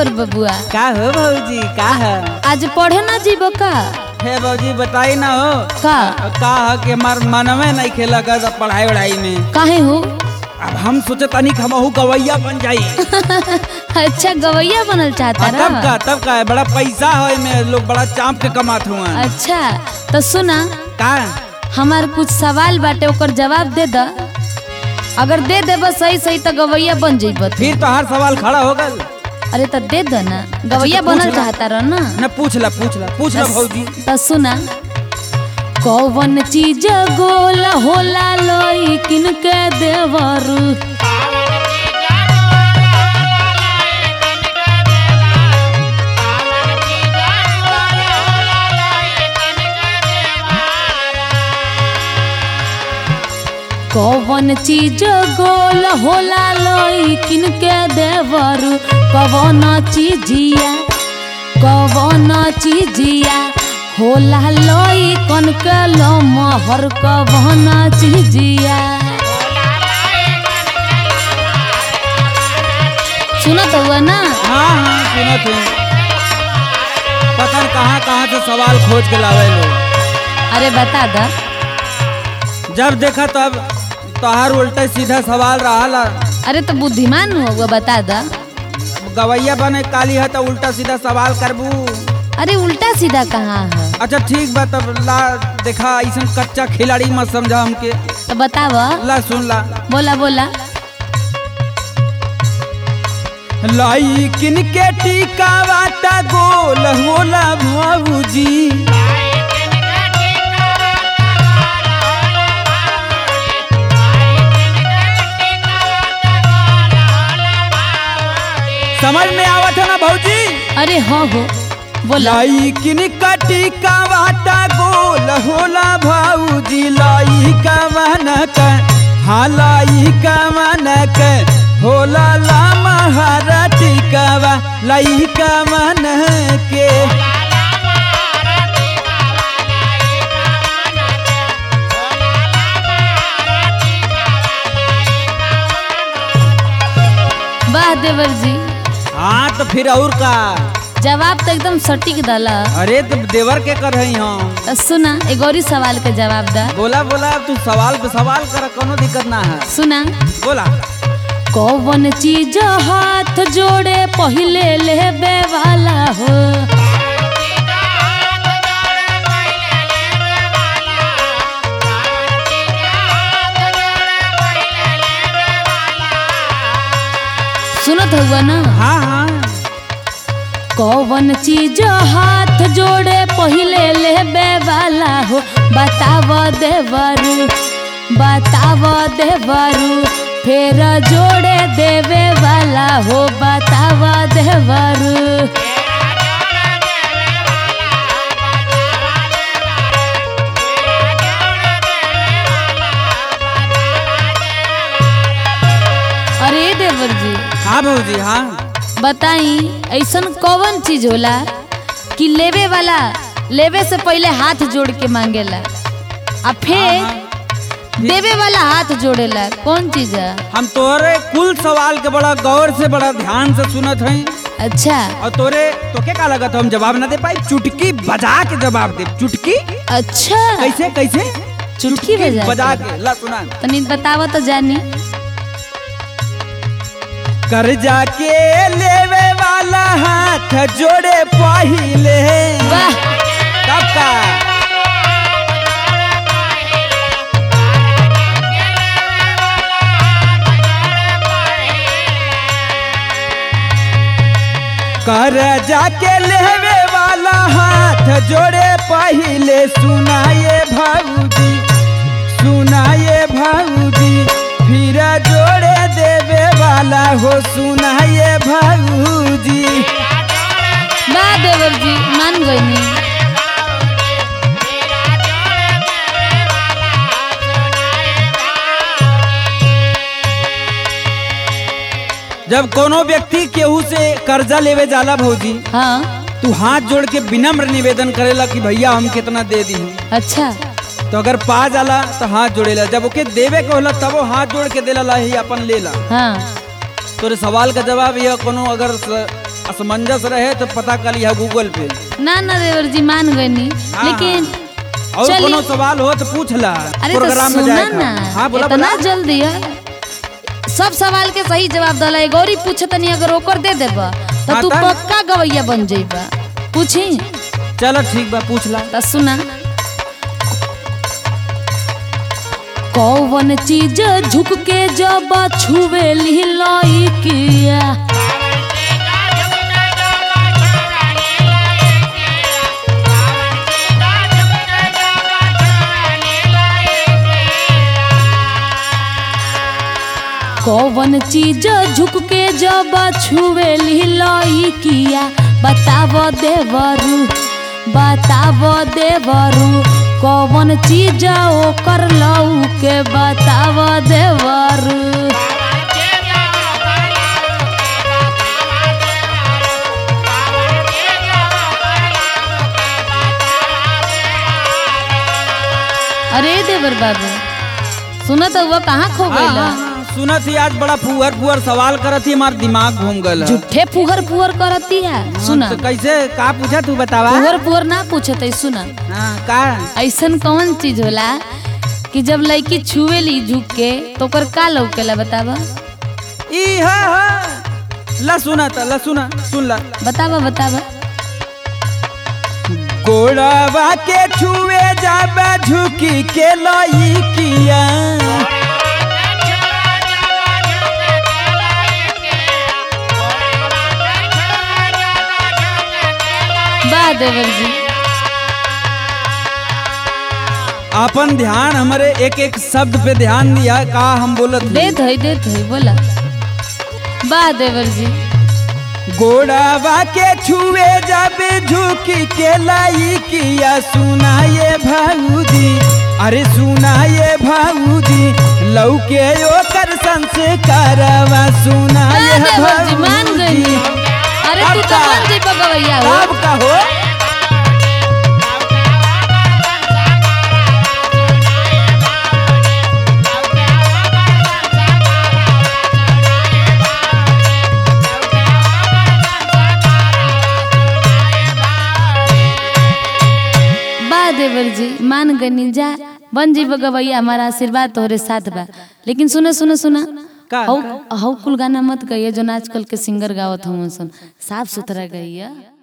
देवर बबुआ का हो भौजी का है आज पढ़े ना जीबो का हे भौजी बताई ना हो का का है कि हमार मनवे नहीं खेला कर पढ़ाई वढ़ाई में काहे हो अब हम सोचे तनी कि हमहू गवैया बन जाई अच्छा गवैया बनल चाहता आ, तब ना का तब का है बड़ा पैसा है में लोग बड़ा चाँप के कमात हुआ अच्छा तो सुना का हमार कुछ सवाल बाटे ओकर जवाब दे द अगर दे देब सही सही तो गवैया बन जइब फिर तो हर सवाल खड़ा हो गल अरे तो दे दो ना गवैया तो पूछ बनल ला। चाहता रह ना न पूछ ला पूछ ला पूछ ला भौजी तो सुना कौन चीज गोला होला लोई किनके देवरू कौन चीज गोल होला लोई किनके देवरू कौन चीजिया कौन चीजिया होला लोई कन के लो महर कौन चीजिया सुनत हुआ ना हाँ हाँ सुनत हूँ पता न कहाँ कहाँ से सवाल खोज के लावे लोग अरे बता द जब देखा तब तोहार उल्टा सीधा सवाल रहा अरे तो बुद्धिमान होगा बता द गवैया बने काली है तो उल्टा सीधा सवाल करबू अरे उल्टा सीधा कहाँ है अच्छा ठीक बा तब ला देखा ऐसा कच्चा खिलाड़ी मत समझा हमके तो बताव ला सुन ला बोला बोला लाई किन के टीका वाटा गोल होला भाऊजी समझ में आवत है ना भौजी अरे हो हो बोला लाई किन का टीका वाटा गोल होला भाऊजी लाई का मनक हाँ लाई का मनक होला ला महारा टीकावा लाई का मन के वाह देवर जी हाँ तो फिर और का जवाब तो एकदम सटीक दला अरे तो देवर के कर रही हम तो सुना एक और ही सवाल के जवाब दा बोला बोला तू सवाल पे सवाल कर कोनो दिक्कत ना है सुना बोला कौन चीज हाथ जोड़े पहले लेबे वाला हो सुनत हुआ ना हाँ हाँ कौन चीज हाथ जोड़े पहले लेबे वाला हो बताव देवरू बताव देवरू फिर जोड़े देवे वाला हो बताव देवरू अरे देवर जी हाँ भौजी हाँ बताई ऐसन कौन चीज होला कि लेवे वाला लेवे से पहले हाथ जोड़ के मांगेला आ फिर देवे वाला हाथ जोड़ेला कौन चीज है हम तोरे कुल सवाल के बड़ा गौर से बड़ा ध्यान से सुनत हई अच्छा और तोरे तोके का लगत हम जवाब ना दे पाई चुटकी बजा के जवाब दे चुटकी अच्छा कैसे कैसे चुटकी बजा बजा के। के ला सुना तनी बतावा तो जानी कर्जा के लेवे वाला हाथ जोड़े पहिले वाह तब का कर्जा के लेवे वाला हाथ जोड़े पहिले सुनाए भाऊजी सुनाए भाऊजी फिर जोड़े देवे वाला हो सुनाए भाऊजी वाह देवर जी मान गई जब कोनो व्यक्ति केहू से कर्जा लेवे जाला भौजी हाँ तू हाथ जोड़ के विनम्र निवेदन करेला कि भैया हम कितना दे दी अच्छा तो अगर पा जाला तो हाथ जोड़ेला जब ओके देवे के होला तब वो हाथ जोड़ के देला ला ही अपन लेला हाँ तोरे सवाल का जवाब यह कोनो अगर स- असमंजस रहे तो पता कर लिया गूगल पे ना ना देवर जी मान गनी हाँ, लेकिन और चलिए। कोनो सवाल हो तो पूछ ला अरे तो प्रोग्राम में सुना जाए ना हाँ बोला इतना बोला जल्दी है सब सवाल के सही जवाब दला है गौरी पूछे तनी अगर ओकर दे देबा तो हाँ, तू तब? पक्का गवैया बन जाइबा पूछी चलो ठीक बा पूछ ला तो सुना कौन चीज झुक के जब छुवे लाई किया कौन चीज झुक के जब छुवे लाई किया बताव देवरू बताव देवरू कौन चीज ओकर लऊ के बताव देवरू अरे देवर बाबू सुना तो वो कहाँ खो हाँ, गइल हाँ, हाँ, सुनत ही आज बड़ा फुहर फुहर सवाल करत ही हमार दिमाग घूम गल झूठे फुहर फुहर करती है सुना तो कैसे का पूछा तू बतावा फुहर फुहर ना पूछत है सुना हाँ का ऐसन कौन चीज होला कि जब लड़की छुए ली झुक के तो ओकर का लौकेला बतावा ई हा हा ला सुना था ला सुना सुन ला बतावा बतावा गोड़ावा के छुए जाबे झुकी के लाई किया बा देवर जी अपन ध्यान हमारे एक एक शब्द पे ध्यान दिया का हम बोलत हई। दे धई दे धई बोला बा देवर जी गोड़ावा के छुए जाबे झुकी के लाई किया सुनाए भाऊजी अरे सुनाए भाऊजी लौके ओकर संस्कारवा बा सुनाए देवर जी मान गई भाऊजी अरे तू तो अब का? मान जी गवैया हो कब कहो बा देवर जी मान गनी जा बन जी गवैया हमारा आशीर्वाद तोहरे साथ बा लेकिन सुनो सुनो सुना का? हौ हौ कुल गाना मत गइए जो आजकल के सिंगर गावत हूँ सुन साफ सुथरा गइया